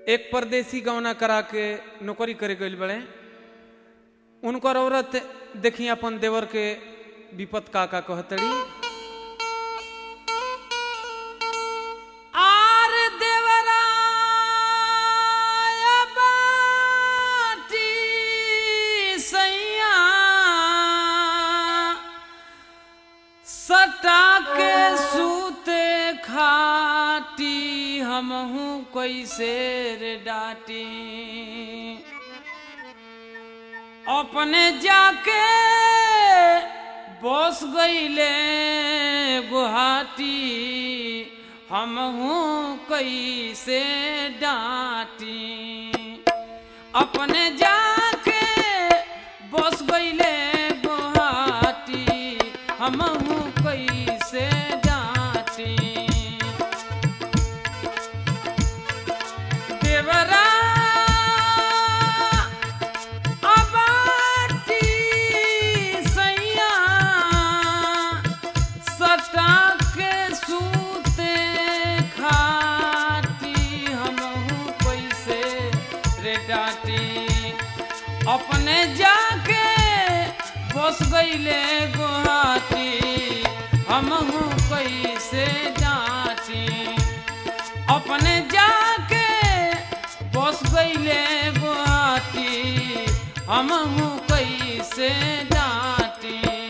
एक परदेसी गौना करा के नौकरी करे गइल बड़े उनकर औरत देखी अपन देवर के विपत का का कहतड़ी आर देवराय बाटी सैया सटा के सूते खाटी हमहू कैसे रे डाटी अपने जाके बस गईले गुहाटी हमहू कैसे डांटी अपने जाके बस गईले गुहाटी हमहू कैसे डांटी देवरा अबाटी सैया सटा के सूते खाटी हमहू कैसे रे डाटी अपने जाके बस गईले गुहाटी हमहू कैसे डांटी अपने जाके बस गईले गुहाटी हमहू कैसे डांटी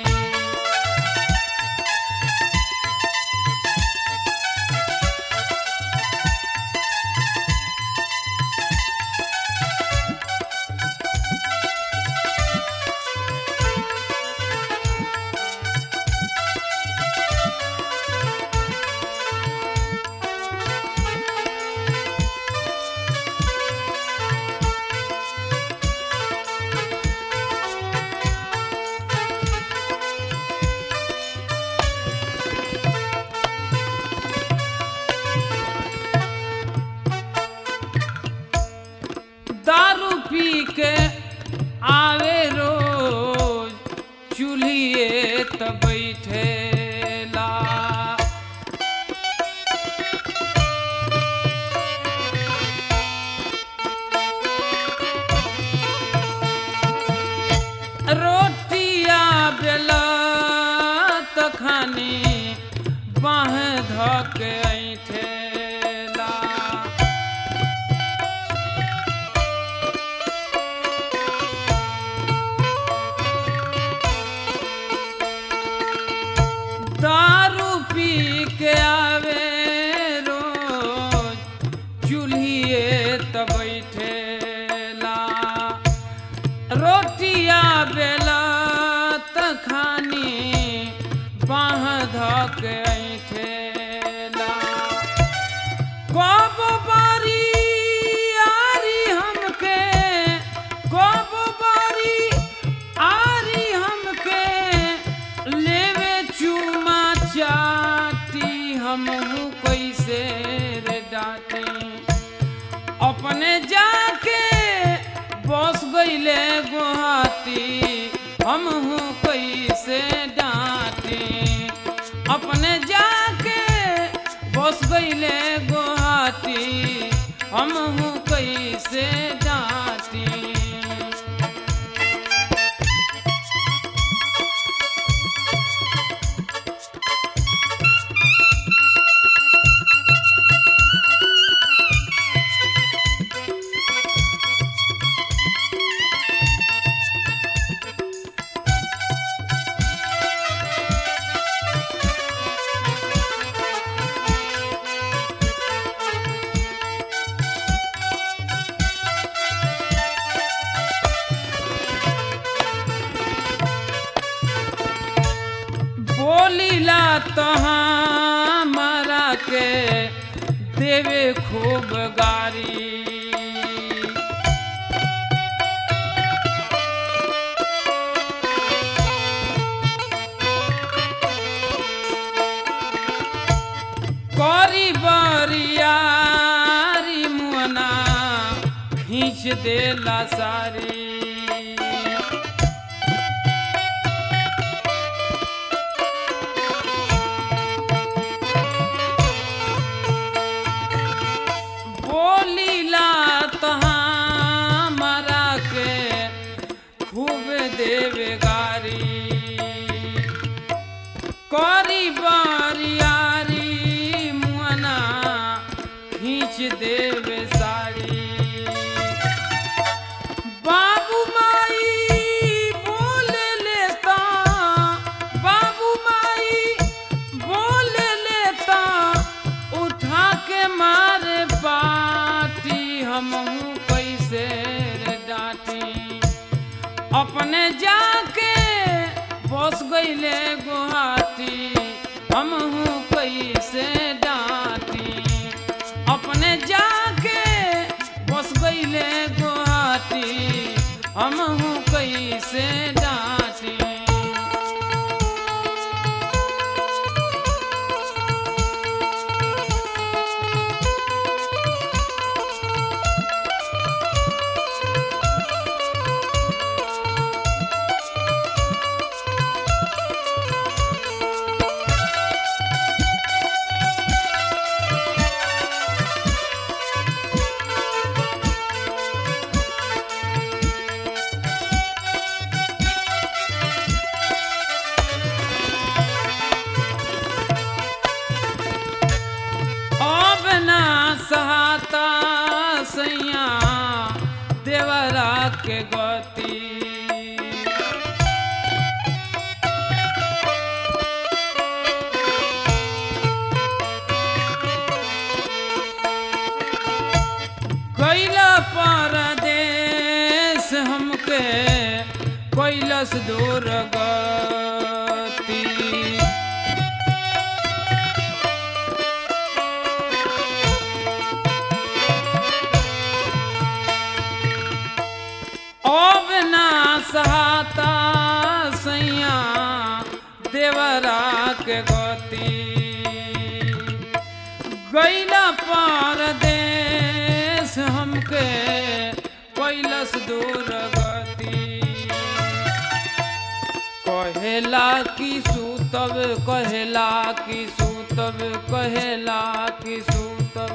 दारू पी के आवे रोज चूल्हिए त बैठेला रोटिया बेला त खानी बाह धके ऐठेला दारू पी के आवे रोज चूल्हिए त बैठेला रोटिया बेला त खानी बाह धक ऐठेला कब बारी आरी हमके कब बारी आरी हमके लेवे चुमा चाटी हमहू कैसे रे डाटी अपने जाके बस गईले गुहाटी हमहू कैसे डांटी अपने जाके बस गईले गुहाटी हमहू कैसे डांटी बोलीला तहाँ मारा के देवे खूब गारी करी बरियारी मुअना खींच देला सारी बोलीला खींच देवे साड़ी बाबू माई बोल लेता बाबू माई बोल लेता उठा के मारे पाटी हम कैसे रे डांटी अपने जाके बस गईले गुहाटी हम कैसे डांटी अपने जाके बस गईले गुहाटी हम कैसे डांटी अब ना सहाता सैया देवरा के गति कैला परदेश हमके कैलस दूर गति अब ना सहाता सैया देवरा के गति गैला परदेश हमके कैलस दूर गति कहेला कि सूतब कहेला कि सूतब कहेला कि सूतब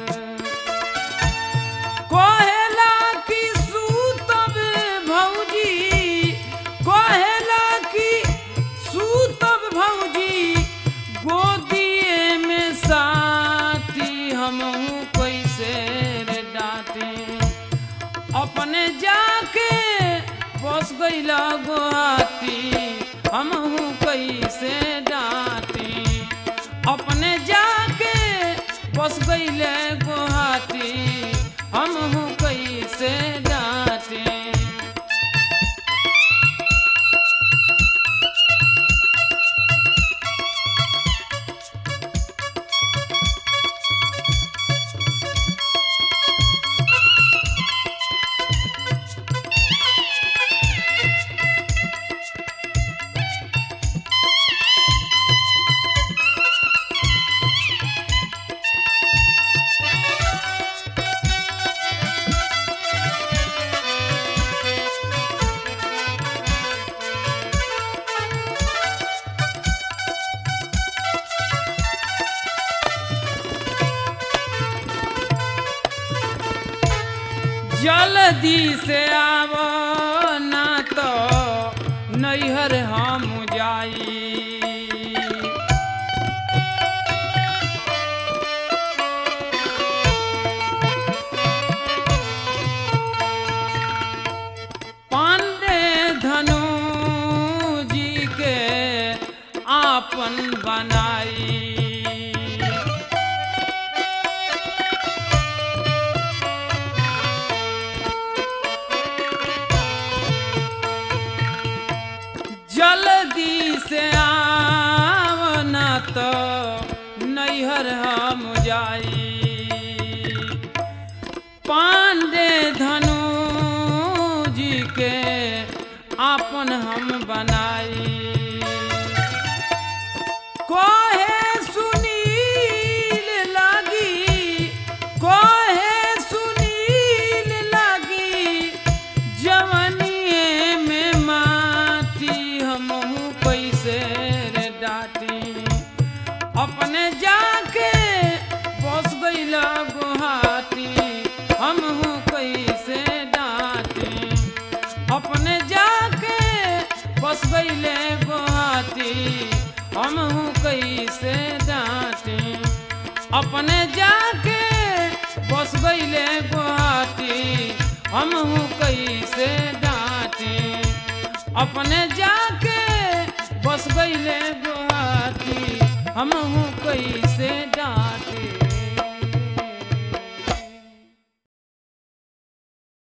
कहेला कि सूतब भौजी कहेला कि सूतब भौजी गोदिए में साथी हमहू कैसे रे डांटी अपने जाके बस गईला गुहाती हमहू कैसे डांटी अपने जाके बस गईले गुहाती हमहू कैसे डांटी जल्दी से आव ना तो नैहर हम जाई पांडे धनु जी के आपन बनाई जल्दी से आवना तो नैहर हम जाई पांडे धनु जी के आपन हम बनाई कोहे सुनील लागी कोहे सुनील लागी जवनिए में माटी हमहू कैसे रे डाटी अपने जाके बस गईला गुहाटी हमहू कैसे डांटी अपने जाके बस गईले गुहाटी हमहू कैसे डांटी अपने जाके हम कैसे डांटी अपने जाके बस गईले गुहाती हम कैसे